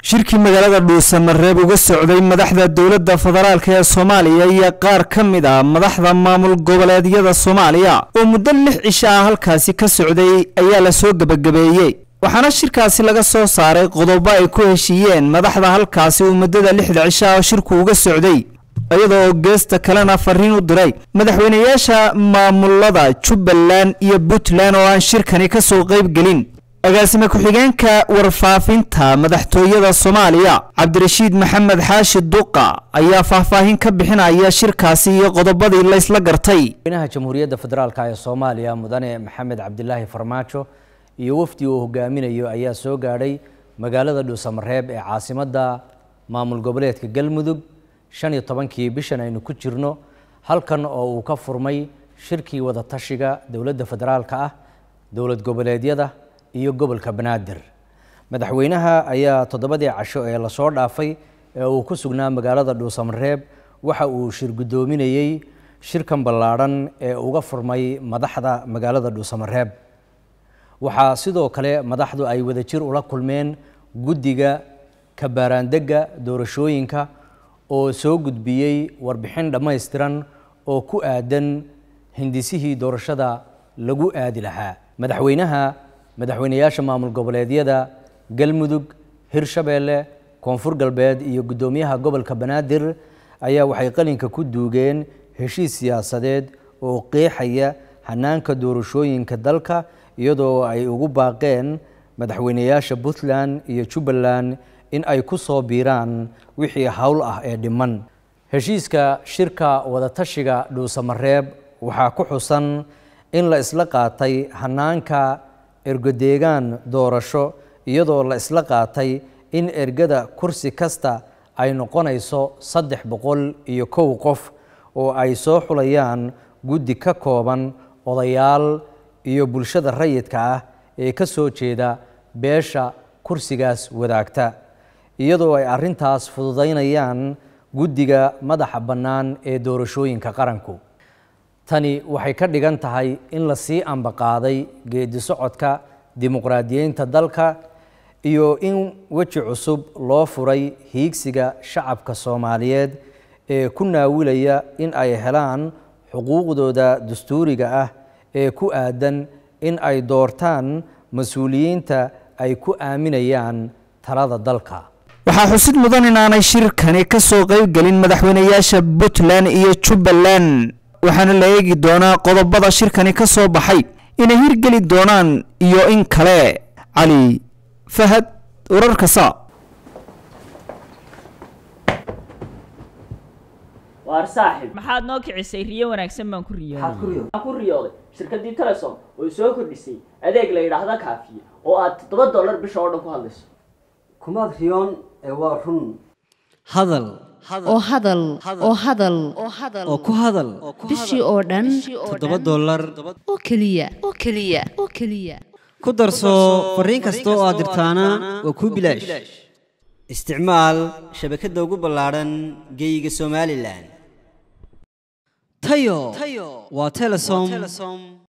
shirkii magaalada dhuusamareeb uga socday madaxda dowladda federaalk ee soomaaliya iyo qaar ka mid ah madaxda maamul goboleedyada soomaaliya oo muddo lix cisho ah halkaasi ka socday ayaa lasoo gebagabeeyey waxaana shirkaasi laga soo saaray qodobo ay ku heshiiyeen madaxda halkaasi uu muddada lixda cisho ah shirku uga socday iyadoo geesta kalena fariin u diray madaxweynayaasha maamulada jubbaland iyo puntland oo aan shirkani ka soo qayb gelin agaasime ku-xigeenka warfaafinta madaxtooyada soomaaliya cabdirashiid maxamed xaashi duqa ayaa faahfaahin ka bixinaya shirkaasi iyo qodobadii laysla gartay madaxweynaha jamhuuriyadda federaalk ee soomaaliya mudane maxamed cabdilaahi farmaajo iyo wafdi uu hogaaminayo ayaa soo gaadhay magaalada dhuusamareeb ee caasimadda maamul goboleedka galmudug shan iyo tobankii bishan aynu ku jirno halkan oo uu ka furmay shirkii wadatashiga dowladda federaalka ah dowlad goboleedyada iyo gobolka banaadir madaxweynaha ayaa toddobadii casho ee lasoo dhaafay ee uu ku sugnaa magaalada dhuusamareeb waxa uu shir guddoominayey shirkan ballaadhan ee uga furmay madaxda magaalada dhuusamareeb waxaa sidoo kale madaxdu ay wadajir ula kulmeen guddiga kabaaraandegga doorashooyinka oo soo gudbiyey warbixin dhammaystiran oo ku aadan hindisihii doorashada lagu aadi lahaa madaxweynaha madaxweynayaasha maamul goboleedyada galmudug hirshabeelle koonfur galbeed iyo guddoomiyaha gobolka banaadir ayaa waxay qalinka ku duugeen heshiis siyaasadeed oo qeexaya hanaanka doorashooyinka dalka iyadoo ay ugu baaqeen madaxweynayaasha puntland iyo jubbaland in ay ku soo biiraan wixii howl ah ee dhiman heshiiska shirka wadatashiga dhuusamareeb waxaa ku xusan in la isla qaatay hanaanka ergodeegaan doorasho iyadoo la isla qaatay in ergada kursi kasta ay noqonayso saddex boqol iyo kow qof oo ay soo xulayaan guddi ka kooban odayaal iyo bulshada rayidka ah ee ka soo jeeda beesha kursigaas wadaagta iyadoo ay arrintaas fududaynayaan guddiga madaxa bannaan ee doorashooyinka qaranku tani waxay ka dhigan tahay in la sii ambaqaaday geedi socodka dimuqraadiyeynta dalka iyo in weji cusub loo furay hiigsiga shacabka soomaaliyeed ee ku naawilaya in ay helaan xuquuqdooda dastuuriga ah ee ku aadan in ay doortaan mas-uuliyiinta ay ku aaminayaan talada dalka waxaa xusid mudan inaanay shirkani ka soo qayb gelin madaxweynayaasha puntland iyo jubbaland waxaana la eegi doonaa qodobada shirkani ka soo baxay inay hirgeli doonaan iyo in kale cali fahad wararka saa waar saaxib maxaad noo kicisay riyo wanaagsan baan ku riyooday waxaan ku riyooday shirkaddii telesom oo soo kordhisay adeeg la yidhaahda kaafiye oo aad toddoba dollar bisha oo dhan ku hadlayso kumaad riyoon ee waa run hadal oo hadal oo hadal oo ku hadal bishii oo dhan toddoba dollar oo keliya oo keliya oo keliya ku darso fariin kasta oo aad dirtaana waa kuu bilaash isticmaal shabakadda ugu ballaadhan geeyiga somalilan tayo waa telesom